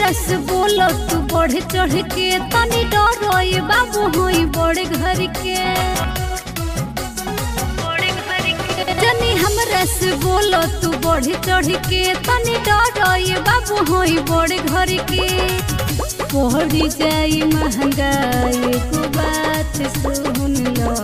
हमरा से बोलो तू बढ़ चढ़ के तनी डरो ये बाबू होई बड़े घर के जनी हमरा से बोलो तू बढ़ चढ़ के तनी डरो ये बाबू होई बड़े घर के पढ़ी जाई महंगाई को बात सुन लो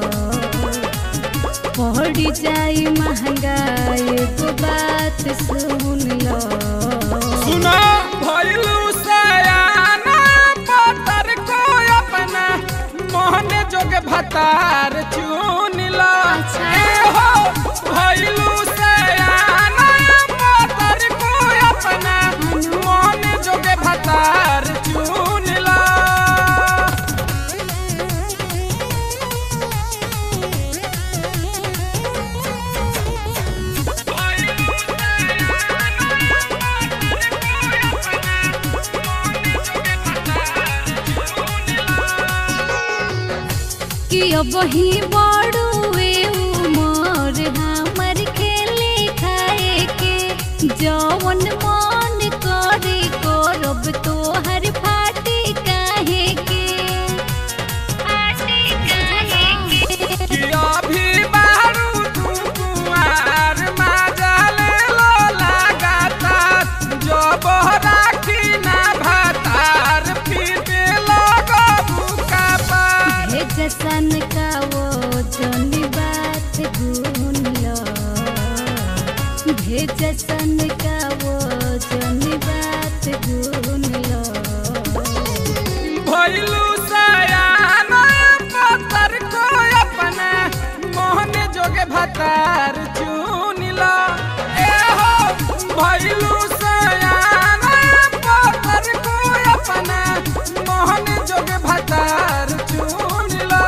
पढ़ी जाई महंगाई को बात सुन लो सुना भइलू सयाना पतर को अपना मोहने जोगे भतार चुन ला अच्छा। ए हो भइलू सयाना पतर को अपना मोहने जोगे भतार चुन ला कि अब ही बड़ुए उमर हमर खेले खाए के जवन मन करे करब तोहर फाटे काहे के फाटे काहे के कि अभी बारू तू कुआर माजले लो लगातार जब राखी ना भातार पीते लगो बुका पार भेजसन का वो जनी बात गुन लो भेजसन का वो जनी बात गुन लो भइलू सयाना पत्थर को अपना मोहन जोगे भतार चुन लो ए हो भइलू सयाना पत्थर को अपना मोहन जोगे भतार चुन लो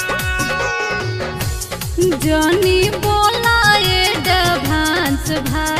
जनी बोला ये डभांस भाई